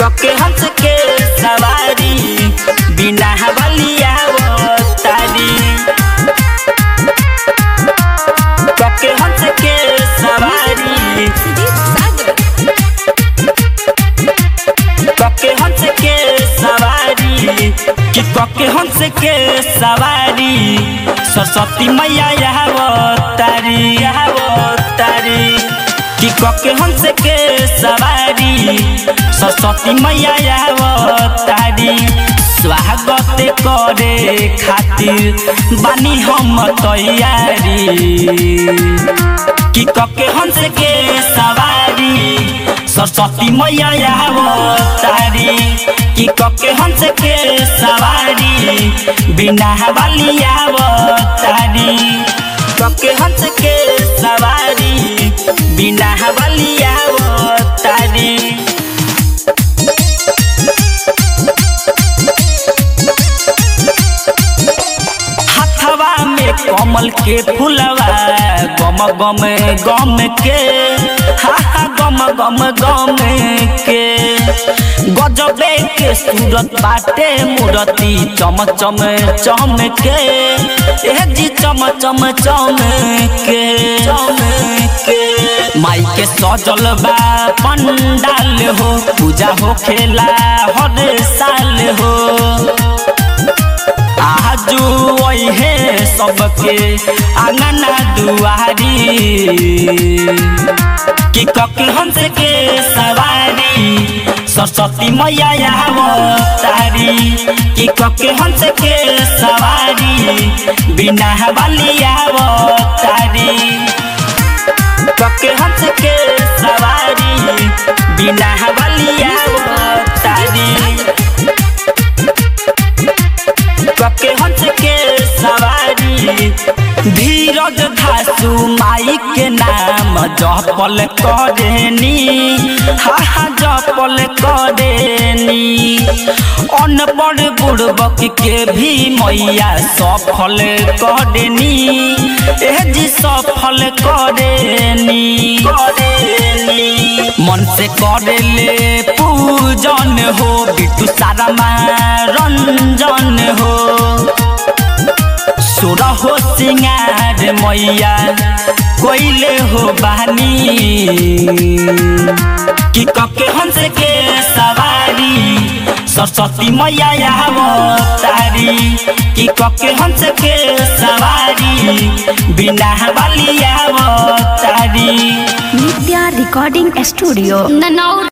कके हंस के सवारी बिना बलिया तारी कके हंस के सवारी कके हंस के सवारी कि कके हंस के सवारी सरस्वती मैया यहाँ तारी यहाँ तारी कि कके हंस के सवारी सरस्वती मैया यहाँ तारी स्वागत करे खातिर बानी हम तैयारी कि कके हंस के सवारी सरस्वती मैया तारी कि कके हंस के सवारी बिना बलिया तारी कके हंस के सवारी बिना बलिया तारी हथवा में कमल के फुलवा गम गम गम के हा हा गम गम गम के गजबे के सूरत बाटे मूरति चम चम चम के ए जी चम चम चम के चम के माई के सजल बा पंडाल हो पूजा हो खेला हर साल हो आजू वही सबके आंगना दुआरी कि कके हंस के सवारी सरस्वती मैया यहाँ तारी कि कके हंस के सवारी बिना बलिया तारी कके हंस के सवारी बिना बलिया तारी कके हंस के सवारी धीरज धासु माई के नाम जपल करेनी हा हा जपल करेनी अनपढ़ बुड़बक के भी मैया सफल करेनी एह जी सफल करेनी करेनी मन से करेले पूजन हो बिटू सारा रंजन हो सुर हो सिंगार मैया कोइले हो बानी कि कके हंस के सवारी सरस्वती मैया यहाँ तारी कि कके हंस के सवारी बिना बलिया तारी नित्या रिकॉर्डिंग स्टूडियो ननौर